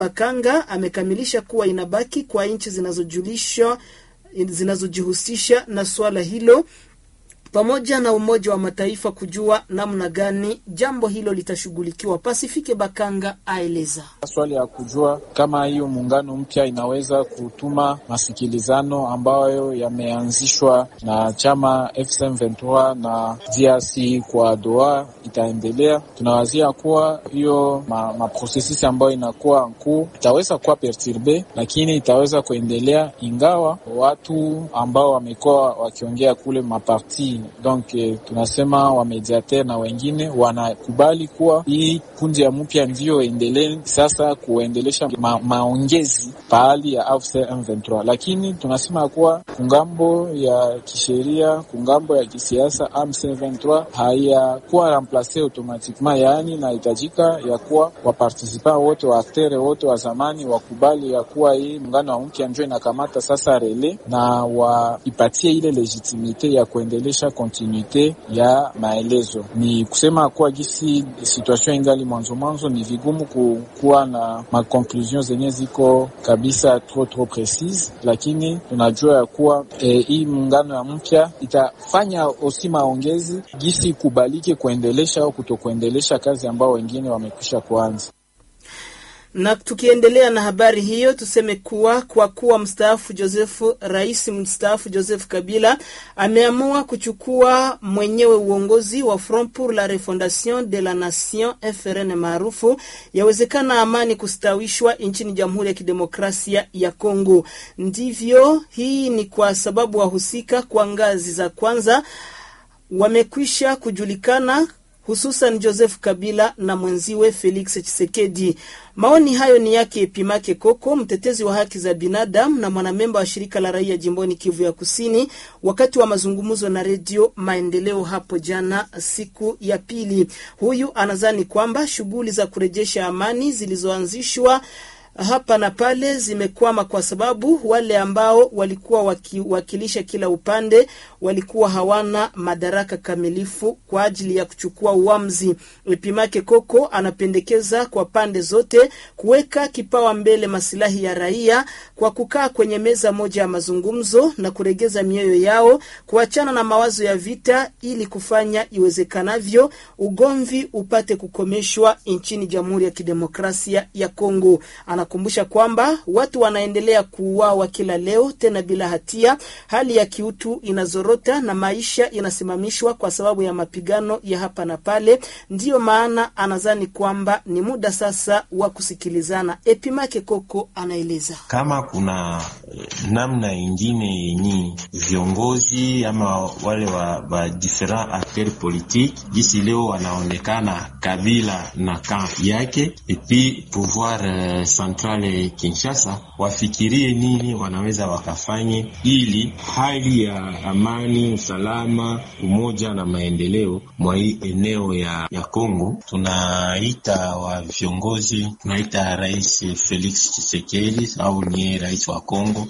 Bakanga amekamilisha kuwa inabaki kwa nchi zinazojulishwa zinazojihusisha na suala hilo pamoja na Umoja wa Mataifa kujua namna gani jambo hilo litashughulikiwa. Pasifike Bakanga aeleza swali ya kujua kama hiyo muungano mpya inaweza kutuma masikilizano ambayo yameanzishwa na chama FCM23 na DRC kwa Doha itaendelea. Tunawazia kuwa hiyo maprosesisi ma ambayo inakuwa nkuu itaweza kuwa perturbe, lakini itaweza kuendelea, ingawa watu ambao wamekuwa wakiongea kule maparti donc eh, tunasema wamediater na wengine wanakubali kuwa hii kundi ya mpya ndio endelee sasa kuendelesha ma, maongezi pahali ya AFC M23, lakini tunasema kuwa kungambo ya kisheria, kungambo ya kisiasa M23 hayakuwa remplace automatiquement, yaani nahitajika ya kuwa wapartisipa wote wa aktere wote wa zamani wakubali ya kuwa hii muungano wa mpya ndio inakamata sasa rele na waipatie ile legitimite ya kuendelesha kontinuite ya maelezo. Ni kusema kuwa gisi situation ingali mwanzo mwanzo, ni vigumu kukuwa na makonklusion zenye ziko kabisa trop trop precise, lakini tunajua ya kuwa eh, hii muungano ya mpya itafanya osi maongezi gisi kubalike kuendelesha au kutokuendelesha kazi ambao wengine wamekwisha kuanza na tukiendelea na habari hiyo, tuseme kuwa kwa kuwa mstaafu Josefu, rais mstaafu Joseph Kabila ameamua kuchukua mwenyewe uongozi wa Front pour la Refondation de la Nation FRN maarufu, yawezekana amani kustawishwa nchini Jamhuri ya Kidemokrasia ya Kongo. Ndivyo, hii ni kwa sababu wahusika kwa ngazi za kwanza wamekwisha kujulikana hususan Joseph Kabila na mwenziwe Felix Tshisekedi. Maoni hayo ni yake Pimake Koko, mtetezi wa haki za binadamu na mwanamemba wa shirika la raia jimboni Kivu ya Kusini, wakati wa mazungumzo na Redio Maendeleo hapo jana, siku ya pili. Huyu anadhani kwamba shughuli za kurejesha amani zilizoanzishwa hapa na pale zimekwama kwa sababu wale ambao walikuwa wakiwakilisha kila upande walikuwa hawana madaraka kamilifu kwa ajili ya kuchukua uamuzi. Ipimake Koko anapendekeza kwa pande zote kuweka kipawa mbele masilahi ya raia kwa kukaa kwenye meza moja ya mazungumzo na kuregeza mioyo yao, kuachana na mawazo ya vita ili kufanya iwezekanavyo ugomvi upate kukomeshwa nchini Jamhuri ya Kidemokrasia ya Kongo. Anakumbusha kwamba watu wanaendelea kuuawa kila leo tena bila hatia, hali ya kiutu inazorota na maisha inasimamishwa kwa sababu ya mapigano ya hapa na pale. Ndiyo maana anadhani kwamba ni muda sasa wa kusikilizana. Epimake Koko anaeleza kama kuna namna ingine yenye viongozi ama wale wa, wa different acteurs politique jisi leo wanaonekana Kabila na kamp yake epi pouvoir uh, centrale Kinshasa wafikirie nini wanaweza wakafanye ili hali ya amani, usalama, umoja na maendeleo mwa hii eneo ya, ya Kongo. Tunaita wa viongozi, tunaita Rais Felix Tshisekedi au niye rais wa Kongo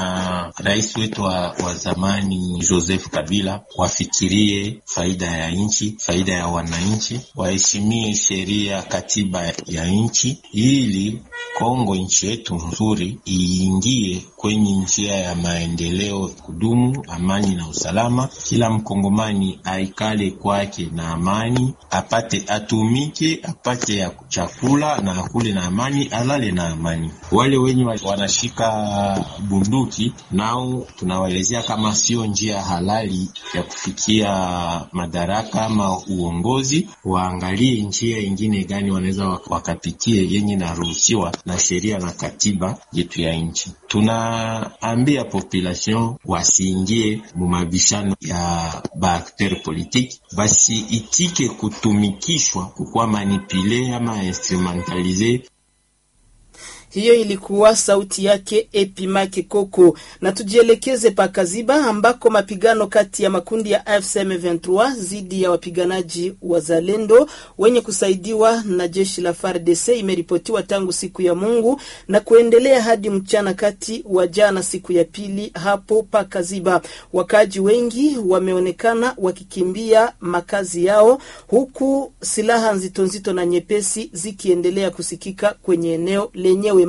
na rais wetu wa, wa zamani Joseph Kabila wafikirie faida ya nchi, faida ya wananchi, waheshimie sheria, katiba ya nchi ili Kongo nchi yetu nzuri iingie kwenye njia ya maendeleo kudumu, amani na usalama. Kila mkongomani aikale kwake na amani, apate atumike, apate ya chakula na akule na amani, alale na amani. Wale wenye wanashika bunduki nao tunawaelezea kama sio njia halali ya kufikia madaraka ama uongozi, waangalie njia ingine gani wanaweza wakapitie yenye naruhusiwa na sheria na katiba yetu ya nchi. Tunaambia population wasiingie mumabishano ya baakteur politique, basi itike kutumikishwa kukuwa manipule ama instrumentalize hiyo ilikuwa sauti yake Epimake Koko. Na tujielekeze Pakaziba ambako mapigano kati ya makundi ya AFC M23 dhidi ya wapiganaji wa Zalendo wenye kusaidiwa na jeshi la FARDC imeripotiwa tangu siku ya Mungu na kuendelea hadi mchana kati wa jana, siku ya pili hapo Pakaziba. Wakaaji wengi wameonekana wakikimbia makazi yao, huku silaha nzito nzito na nyepesi zikiendelea kusikika kwenye eneo lenyewe.